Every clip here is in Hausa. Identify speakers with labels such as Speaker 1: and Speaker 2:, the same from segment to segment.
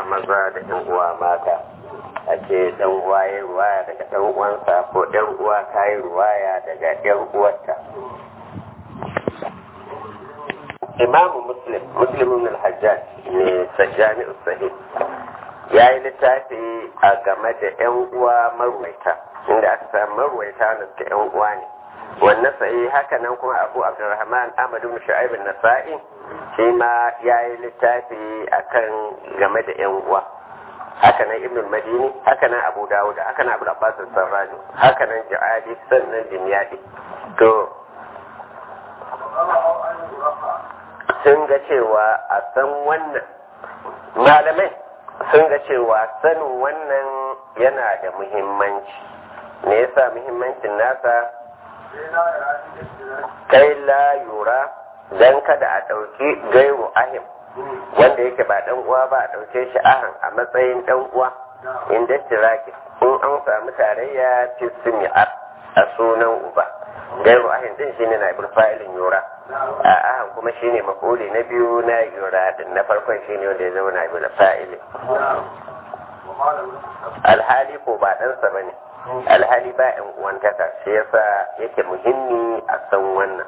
Speaker 1: maza da yan uwa mata ake dan uwa ya ruwaya daga dan uwansa ko yan uwa ta yi ruwaya daga yan uwarta imamu muslim muslim ibn al-hajjaj ne sajjani sahih ya yi littafi a game da yan uwa marwaita inda aka samu marwaita da suke yan uwa ne wannan sahi haka nan kuma abu abdurrahman ahmad ibn shu'aib an-nasa'i shi ma ya yi littafi akan game da yan uwa haka nan ibn madini haka nan abu dawud haka nan abu abbas sarraju haka nan ja'adi sannan dimyadi to sun ga cewa a san wannan malamai sun ga cewa sanin wannan yana da muhimmanci me yasa muhimmancin nasa kai la yura dan kada a ɗauki gairu ahim wanda yake ba dan uwa ba a ɗauke shi ahan a matsayin dan uwa inda tiraki in an samu tarayya fi sumi'ar a sunan uba gairu ahin din shine na ibul fa'ilin yura a ahan kuma shine mafuli na biyu na yura din na farkon shine wanda ya zama na ibul fa'ilin alhali ko ba ɗansa bane alhali ba yan uwantaka shi yasa yake muhimmi a san wannan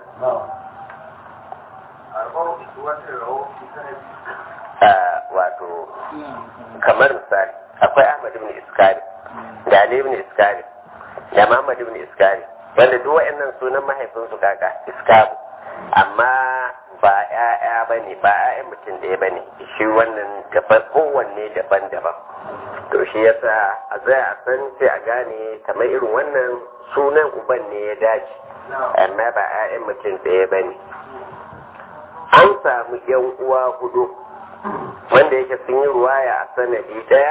Speaker 1: wato kamar misali akwai ahmad ibn iskari da ali ibn iskari da muhammad ibn iskari wanda duk wa'annan sunan mahaifinsu kaka iskaru amma ba ya'ya ba ne ba ya'yan mutum ɗaya ba ne shi wannan daban kowanne daban-daban to shi yasa a zai a san sai a gane kamar irin wannan sunan uban ne ya dace amma ba 'ya'yan mutum ɗaya ba ne an samu yan uwa hudu wanda yake sun yi ruwaya a sanadi ɗaya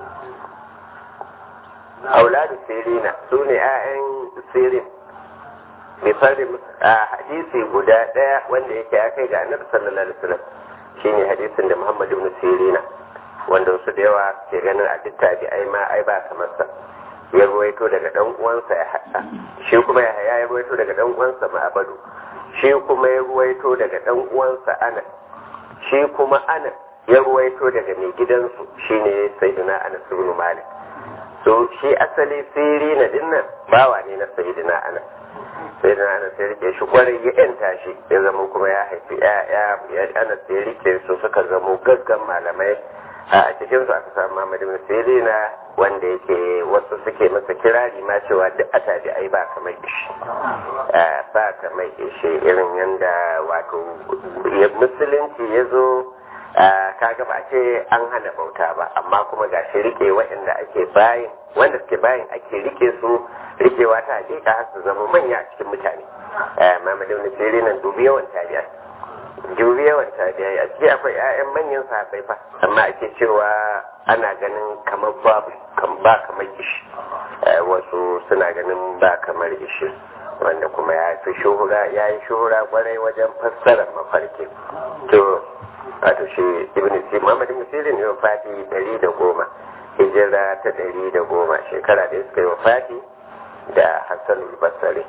Speaker 1: auladu sirina su ne 'ya'yan sirin bifarin a hadisi guda ɗaya wanda yake ya kai ga annabi sallallahu alaihi wasallam shine hadisin da muhammad ibn sirina wanda wasu da yawa ke ganin a duk tabi'ai ma ai ba kamar sa ya ruwaito daga dan uwansa ya haɗa shi kuma ya haya ya ruwaito daga dan uwansa ma'abadu shi kuma ya ruwaito daga dan uwansa anas shi kuma anas ya ruwaito daga mai gidansu shine sayyidina anas ibn malik so shi asali siri na dinnan bawa ne na sayyidina anas sayyidina anas ya rike shi kwarai ya yanta shi ya zama kuma ya haifi ya anas ya rike su suka zamo gaggan malamai a cikin su aka samu Muhammad ibn Sirina wanda yake wasu suke masa kirari ma cewa duk a tabi ai ba kamar ishi ba kamar ishi irin yanda wato musulunci ya zo kaga ba ce an hana bauta ba amma kuma ga shi rike waɗanda ake bayin wanda suke bayin ake rike su rikewa ta hakika har su zama manya a cikin mutane Muhammad ibn Sirina dubi yawan tabi'a juri yawan tabi'ai a ciki akwai 'ya'yan manyan sahabbai fa amma ake cewa ana ganin kamar babu ba kamar ishi wasu suna ganin ba kamar ishi wanda kuma ya fi shuhura ya yi shuhura kwarai wajen fassarar mafarki to wato shi ibn si muhammad ibn sirin ne wafati dari da goma hijira ta dari da goma shekara da suka yi wafati da hassan basari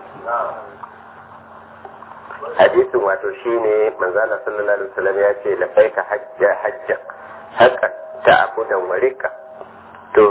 Speaker 1: hadisin wato shine manzala sallallahu alaihi wasallam ya ce lafaika hajja hajja haka ta abudan warika to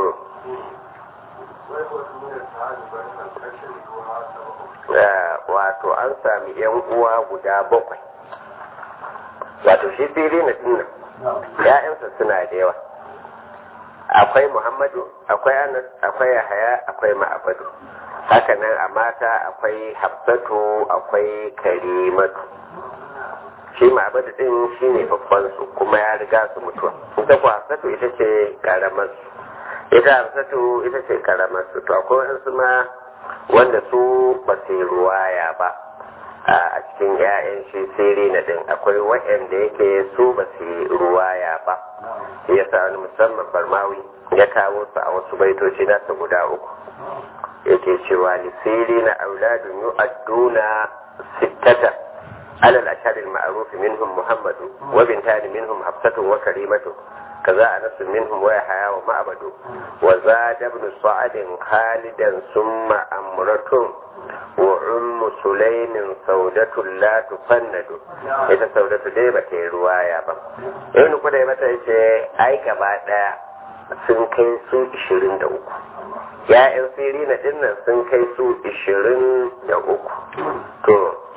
Speaker 1: wato an sami yan uwa guda bakwai wato shi siri na dinnan ya'yansa suna da yawa akwai muhammadu akwai anas akwai yahaya akwai ma'abadu hakanan a mata akwai hafsatu akwai karimatu shi ma'abadu din shi ne babban su kuma ya riga su mutuwa ita ku hafsatu ita ce karamar su ita hafsatu ita ce karamar su to akwai wasu ma wanda su ba su yi ruwaya ba a cikin 'ya'yan shi siri na din akwai waɗanda yake su ba su yi ruwaya ba ya sa wani musamman barmawi ya kawo su a wasu baitoci nasa guda uku yake cewa lisiri na auladun yu'adduna sittata alal asharil ma'ruf minhum muhammadu wa bintani minhum hafsatun wa karimatu kaza anas minhum wa yahya wa ma'badu wa zada ibn sa'ad khalidan summa amratun wa ummu sulaimin saudatu la tufannadu ita saudatu dai ba ta yi ruwaya ba ibn kudai mata yace ai gaba daya sun kai su 23 ya'yan sirina dinnan sun kai su 23 to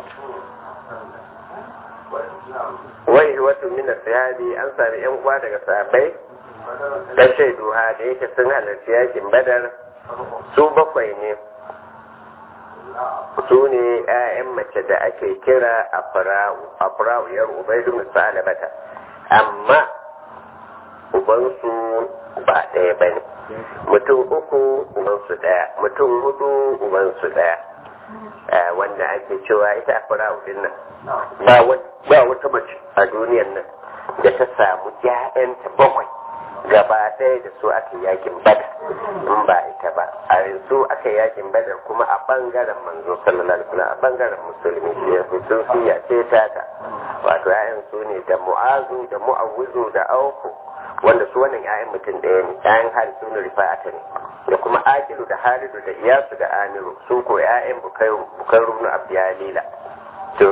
Speaker 1: wai wato mina sahabi an sami yan uwa daga sahabbai da shaidu ha da yake sun halarci yakin badar su bakwai ne su ne 'ya'yan mace da ake kira afra'u yar ubaidu misali bata amma ubansu ba ɗaya ba ne mutum uku ubansu ɗaya mutum hudu ubansu ɗaya wanda ake cewa ita afra'u din nan ba wata mace a duniyan nan da ta samu 'ya'yanta bakwai gaba ɗaya da su aka yakin badar in ba ita ba a yanzu aka yakin badar kuma a bangaren manzo sallallahu alaihi wasallam a bangaren musulmi shi ya sun siya ce ta ta wato ƴaƴan su ne da mu'azu da mu'awwizu da auku wanda su wannan ƴaƴan mutum ɗaya ne ƴaƴan harisu ne rifa'ata ne da kuma akilu da halidu da iyasu da amiru su ko ƴaƴan bukairu bukairu na abdiyalila to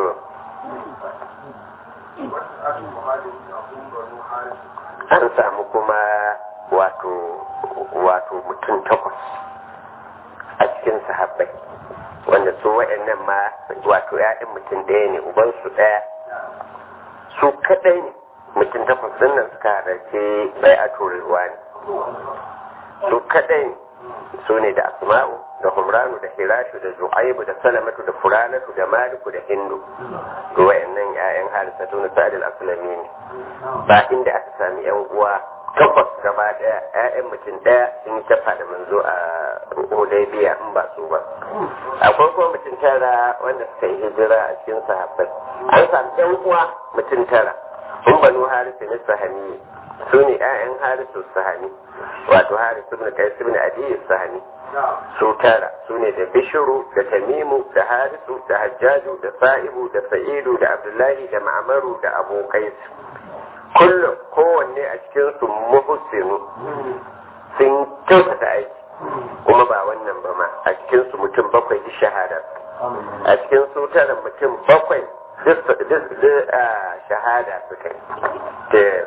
Speaker 1: an samu kuma wato wato mutum takwas a cikin sahabbai wanda su waɗannan ma wato ya'yan mutum ɗaya ne ubansu ɗaya su kaɗai ne mutum takwas ɗin nan suka halarci bai a turewa ne su kaɗai ne su ne da asma'u da humranu da hirashu da zuhaibu da salamatu da furanatu da maliku da hindu to wayannan ƴaƴan harisatu na sa'ad al-aslami ne ba inda aka sami yan uwa takwas gaba daya ƴaƴan mutum daya sun yi tafa da manzo a hudaybiya in ba su ba akwai kuma mutum tara wanda suka yi hijira a cikin sahabbai an sami yan uwa mutum tara in banu harisu ne sahani su ne ƴaƴan harisu sahani wato harisu ibn qais ibn adi sahani su tara su ne da bishiru da tamimu da harisu da hajjaju da sa'ibu da sa'idu da abdullahi da ma'amaru da abokai kullum kowanne a cikin su muhsinu sun kyautata aiki kuma ba wannan ba ma a cikin su mutum bakwai ji shahada a cikin su tara mutum bakwai duk shahada suka yi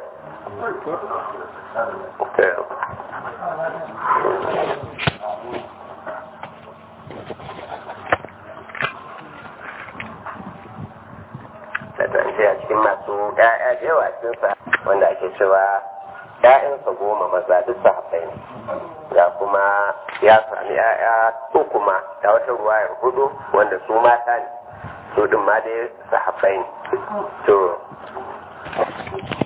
Speaker 1: da a cikin masu ƴaƴa da yawa cikinsa wanda ake cewa ƴaƴansa goma maza duk sahabbai ne ya kuma ya sami ƴaƴa uku ma da wata ruwayar hudu wanda su mata ne su din ma dai sahabbai ne to